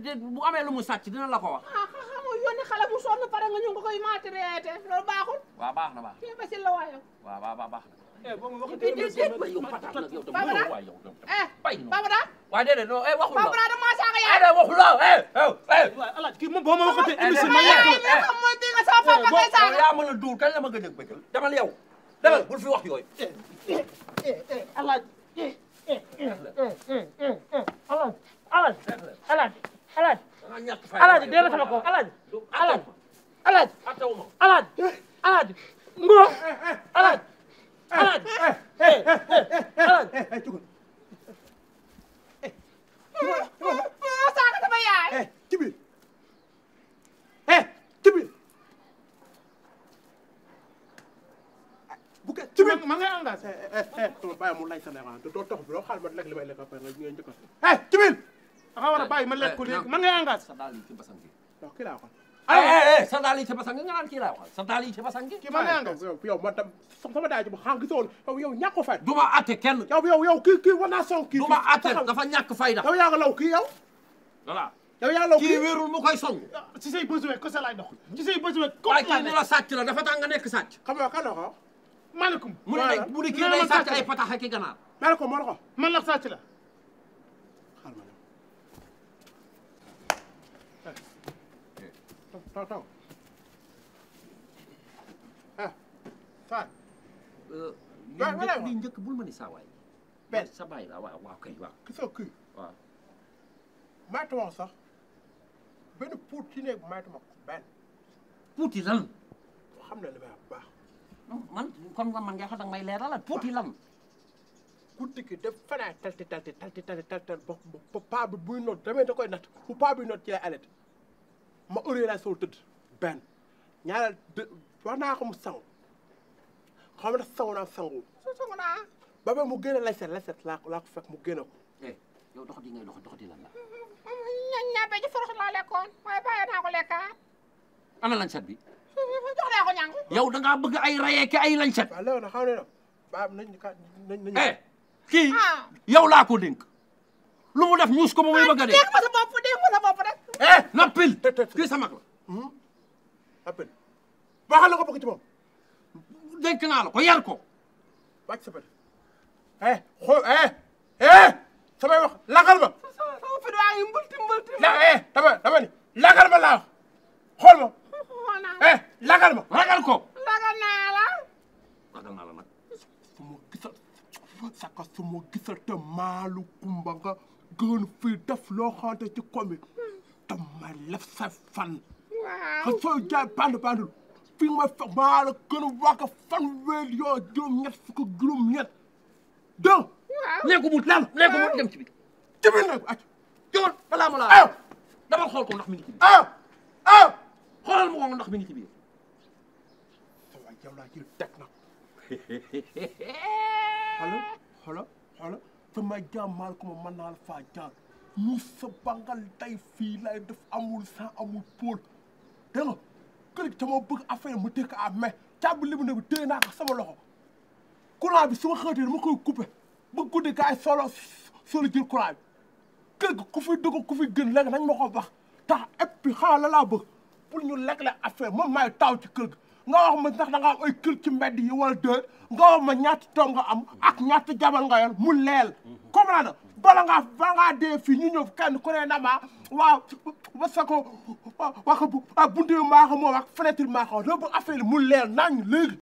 de bu amee lu mu sàcc dina la ko wax ah xam nga yónni xale bu sonn pare nga ñu nga koy maltraité loolu baaxul waaw baax na baax kii ba si la waayo waaw waaw waaw baax na eh boo ma Déet, déet, déet. waaye yow pataat nag yow tam Babara. waay yow tam eh bay na Babara waaye déedéet non eh waxul la Babara dama saaga eh yaay de waxul la eh eh eh waaye alaaj kii moom boo ma waxatee Eh, émission eh, ma eh, yàq eh, la nga xam mooy di nga sama papa ngay yow saaga yaa mën a duur kañ la ma gëj a bëggal demal yow demal bul fi wax yooyu alaaj alaaj alaaj alaaj alaaj da nga ñàkk fay alaaj dee na sama kaw alaaj alaaj alaaj attawu ma alaaj alaaj ngoo alaaj alaaj alaaj moo saaga sama yaay eh ci biir eh ci biir bu ke ci biir ma ngay engagé eh eh eh dama bàyyi mu lay sa neexaan te doo tox bi doo xaal ma lekk li may lekk après nga ngeen njëkk a eh ci biir dafa war a bàyyi ma lekk ko léegi ma ngay engagé sa daal yi ci basang gi waaw kii laa waxal eh eh eh sa daal yi ci basang gi nga naan kii laa waxal sa daal yi ci basang gi kii ma ngay engagé yow yow man tam sama daay ji bu xànq gisoon yow yow ñàkk ko fay du ma atte kenn yow yow yow kii kii war naa song kii du ma atte dafa ñàkk fayda yow yaa nga law kii yow voilà yow yaa law kii kii wéerul mu koy song ci say besoin ko sa laay dox ci say besoin ko waaye laa kii ni nekk la sàcc la dafa tax nga nekk sàcc xam nga kan la ko maaleykum mu ne Voilà. mu ne kii Nee na day ma sàcc sàcc ay la. patax ak i ganaar mel ko moo la ko man la sàcc la xaal ma ñëw taw taw ah faat li voilà. njëkk li njëkk bul ma ni saa waay benn sa bàyyi la waaw waaw kay waaw gisoo kii waaw maytu wax sax benn puut ci néeg maytu ma ko benn puuti lan xam ne li may wax bu baax man kon man nga xam danga may leeralal puuti lan guddi gi def fanaa talti talti talti talti talti ba ba paa bi buy noot damay da koy natt bu paa bi noot ci lay alet ma heure laa sow tëdd benn ñaareel de wax naa ko mu sangu xam nga sangu naa sangu su sungu naa ba ba mu génne layset layset laa laa ko fekk mu génne ko eh yow dox di ngay dox dox di lan la ña ñabe ji forox laa lekkoon waaye bàyyi naa ko lekkaat ana lañset bi jox naa ko ñàngu yow da ngaa bëgg ay rayee ki ay lañset waaw léegi nag xam ne nag ba nañ ka nañ nañ eh kii ah yow laa ko dénk lu mu def ñuus ko ba muy bëgg a dee dégg ma sa bopp dégg ma sa bopp rek eh noppil te te kii sa mag la appel waxal la ko bëgg ci moom dénk naa la ko yar ko wàcc sa bët eh xool eh eh samay wax lagal ma sama sama fit waa ngi mbulti mbulti la eh dama dama ni lagal ma laa wax xool ma xool naa eh lagal ma ragal ko lagal naa la ragal naa la nag su ma gisal saka su ma gisal te maalu kumba nga gën fii def loo xamante ci komi te ma lef sa fan waaw xa soo jaay band bandul fi nga ma fekk maa la gën a wax fan weer yoo juróom ñett fukk ak juróom ñett donc nee ko mu lan nee ko mu dem ci bi ci biir nag ac jógal balaa ma aw laa dama xool ko ndax mi ngi ci biir aw aw xoolal ma ko ndax mi ngi ci biir sa waay yow laa jël teg nag xolo xolo xolo sama jàmmaal ko ma mën naa la faa jaar ñu sa bangal tey fii lay def amul sans amul pôle dégg nga kër gi sama bëgg affaire mu tëkk à mais càbb li mu ne bi téye naa ko sama loxo courant bi su ma xëytee dama koy coupé ba guddi gaay solo solo jël courant bi kër gi ku fi dugg ku fi gën léegi nañ ma ko wax tax et puis xaaral la laa bëgg pour ñu lekk la affaire moom maay taw ci kër gi nga wax ma ndax da nga am ay kër ci mbedd yi wala déet nga wax ma ñaata doom nga am ak ñaata jabar nga yor mu leel comprendre bala ngaa bala ngaa dee fii ñu ñëw kenn ku ne na ma waaw wasa ko wax buntu yi maa ko moom ak fenêtre maa ko doo bëgg affaire yi mu leel nañ léegi